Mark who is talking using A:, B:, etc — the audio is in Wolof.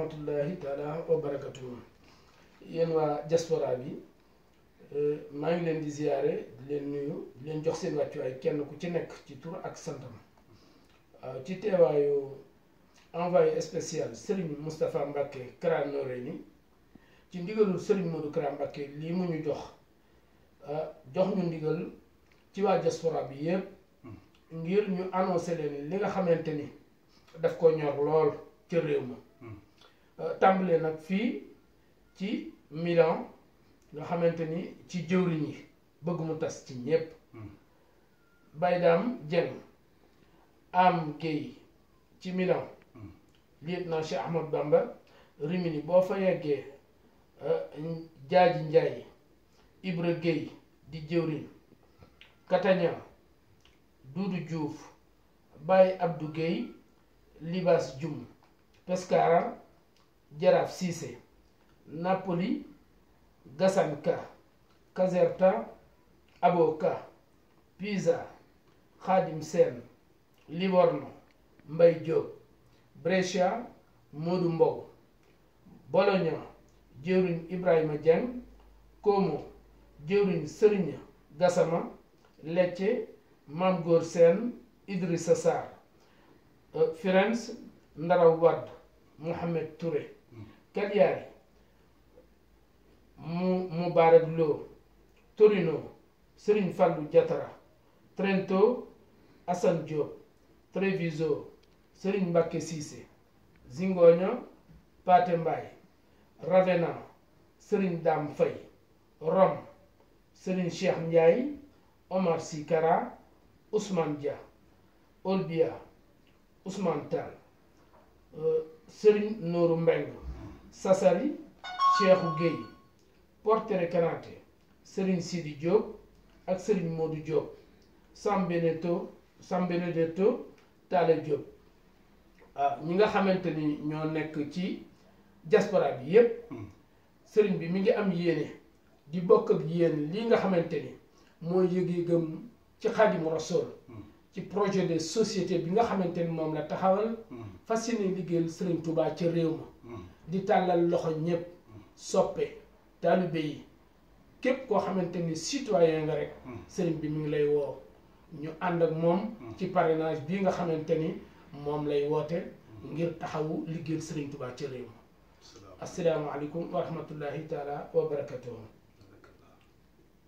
A: rahmatullahi taala wa barakatuhu yéen waa diaspora bi maa ngi leen di ziyaare di leen nuyu di leen jox seen wàccuwaay kenn ku ci nekk ci tur ak santam waaw ci teewaayu envoyé spécial Serigne Moustapha Mbacké Kara Noreyni ci ndigalul Serigne Modou Kara Mbacké lii mu ñu jox jox ñu ndigal ci waa diaspora bi yépp ngir ñu annoncé leen li nga xamante ni daf ko ñor lool ca réew ma tàmbalee nag fii ci Milan nga xamante ni ci jëwriñ yi bëgg mu tas ci ñépp Baydaam Dieng am Guèye ci Milan lieutenant Cheikh Ahmad Bamba Rimini boo fa yeggee Jaaji Njaay Ibra Guèye di jëwriñ Catania Duudu Diouf Baye Abdou Guèye Libas Dioum Pescara Jaraaf Cissé Napoli Gassane Ka Caserta Aboka Pisa Khadim Sène Livorno Mbay Diop Brescia Modou Mbow Bologna jëwriñ Ibrahima Dieng Como jëwriñ Sëriñ Gassama Lecce Mam Góor Sène Idrissa Sarr Firenze Ndaraw Wadd Mohamed Touré Cagliari mu Mubarak Lo Torino Serigne Fallou Diatara Trento Assane Diop Treviso Serigne Mbacké Cissé Zingoña Paté Mbaye Ravenna Serigne Dame Faye Rome Serigne Cheikh Ndiaye Omar Sy Kara Ousmane Dia Olbia Ousmane Tall Serigne Nourou Mbeng Sassari Cheikhou Guèye Portere Kanate Serigne Sidi Diop ak Serigne Modou Diop Sam Benedetto Sam Benedetto Talla Diop ah ñi nga xamante ni ñoo nekk ci diaspora bi yépp Serigne bi mi ngi am yéene di bokk ak yéen lii nga xamante ni mooy yëg-yëgam ci Xaadimu Rasuul ci projet de société bi nga xamante ni moom la taxawal fas yéene liggéeyal Serigne Touba ca réew ma di tàllal loxo ñépp soppe taalibe yi képp koo xamante ni citoyen nga rek Serigne bi mi ngi lay woo ñu ànd ak moom ci parrainage bii nga xamante ni moom lay woote ngir taxawu liggéeyal Serigne Touba ca réew ma asalaamaaleykum wa rahmatullahi taala wa barakatuhu